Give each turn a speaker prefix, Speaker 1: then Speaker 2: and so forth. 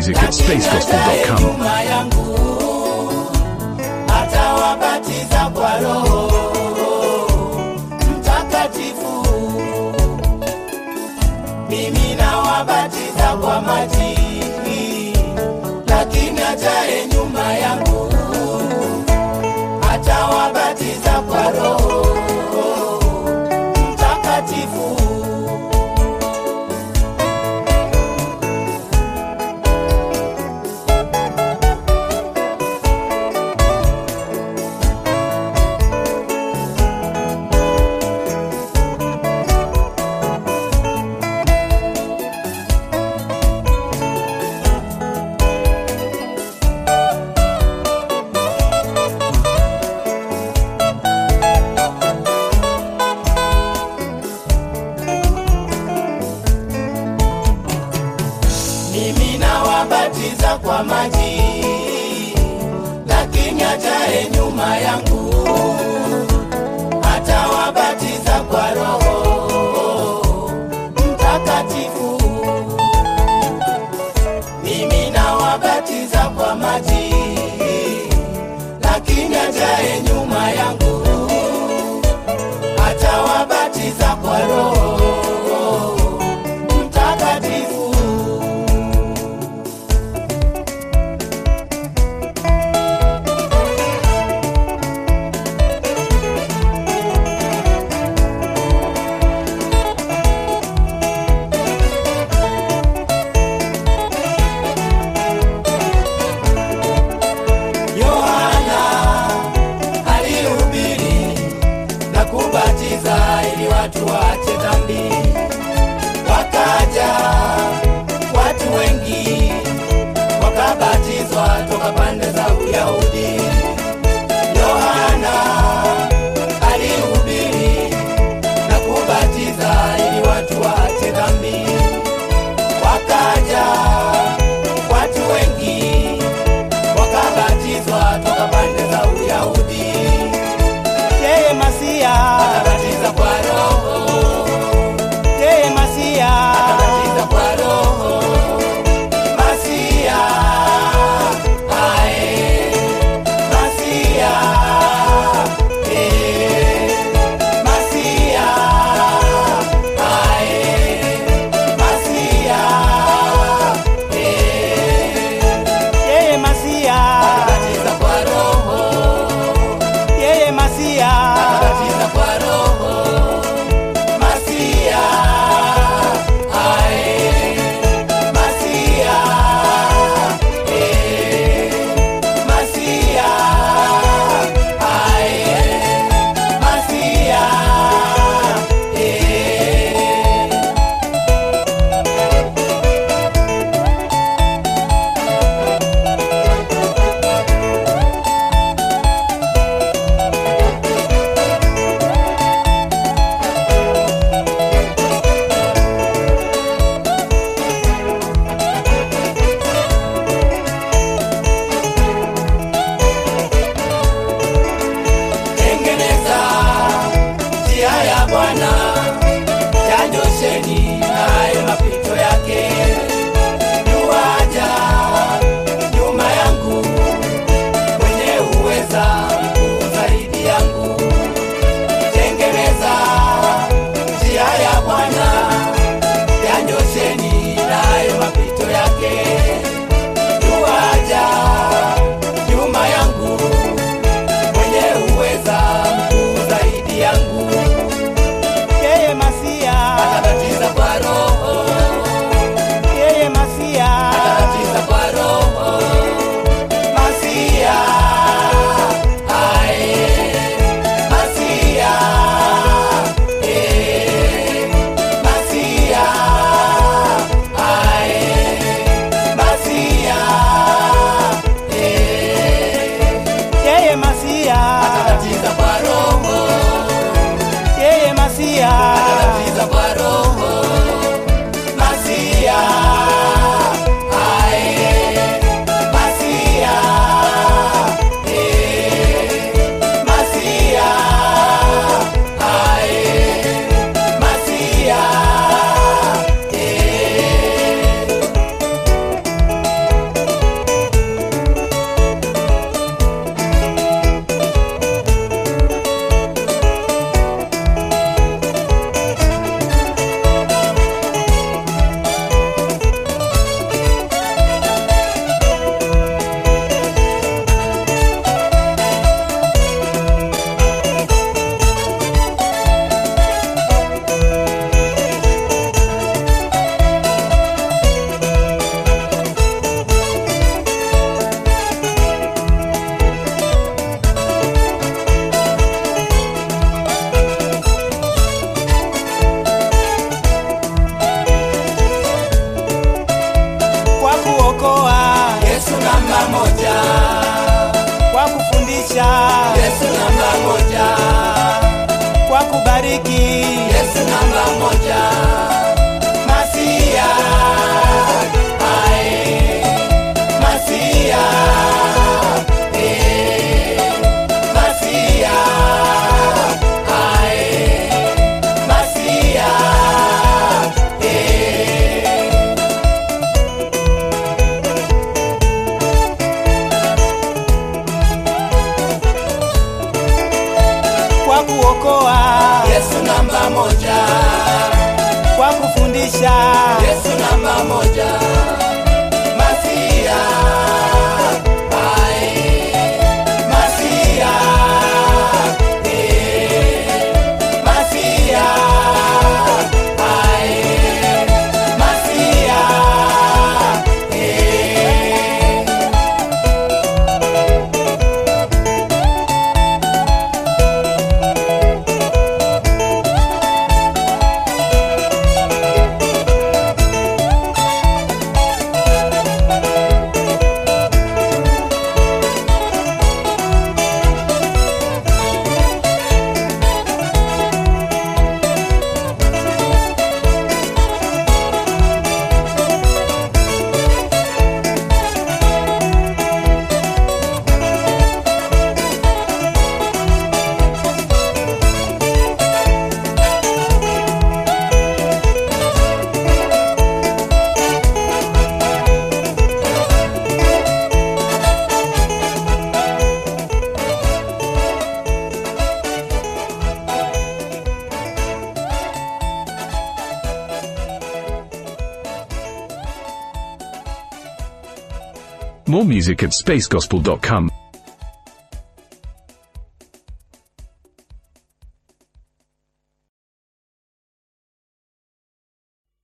Speaker 1: music at spacegospel.com.
Speaker 2: nyuma yangu atawabatiza kwa Roho Mtakatifu. Mimi nawabatiza kwa maji, lakini ajaye nyuma yangu atawabatiza kwa Roho Mtakatifu. mimi nawabatiza kwa maji, lakini ajaye nyuma yangu atawabatiza kwa Roho Mtakatifu. Mimi nawabatiza kwa maji, lakini ajaye nyuma yangu atawabatiza kwa Roho Mtakatifu. Yohana alihubiri na kubatiza ili watu waache dhambi. Wakaja watu wengi wakabatizwa toka pande za Uyahudi. Yohana alihubiri na kubatiza ili watu waache dhambi. Wakaja watu wengi wakabatizwa toka pande za Uyahudi. Yeye Masia akabatiza kwa Roho, yeye Masia akabatiza kwa Roho. Masia ae, Masia eh, Masia ae, Masia eh yeye Masia akabatiza kwa Roho, yeye Masia akabatiza kwa Roho, Masia ae, Masia eh, Masia ae, Masia eh. tengeneza njia ya Bwana, yanyosheni nayo mapito yake. Yuaja nyuma yangu, mwenye uweza mkuu zaidi yangu. Tengeneza njia ya Bwana, yanyosheni nayo mapito yake. Yuaja nyuma yangu mwenye uweza mkuu zaidi yangu. Yeye Masia atabatiza kwa Roho, yeye Masia atabatiza kwa Roho. Masia ae, Masia eh, Masia ae, Masia eh yeye Masia atabatiza kwa Roho, yeye Masia atabatiza kwa Roho, Masia ae, Masia eh, Masia ae, Masia eh. kufundisha,
Speaker 3: Yesu namba moja,
Speaker 2: kwa kubariki,
Speaker 3: Yesu namba moja,
Speaker 2: Masia,
Speaker 3: ae,
Speaker 2: Masia, Masia,
Speaker 3: ae,
Speaker 2: Masia, kwa kuokoa,
Speaker 3: Yesu namba moja,
Speaker 2: kwa kufundisha,
Speaker 3: Yesu namba moja,
Speaker 2: Masia,
Speaker 3: ae,
Speaker 2: Masia, Masia,
Speaker 3: ae,
Speaker 2: Masia,
Speaker 1: More music at spacegospel.com.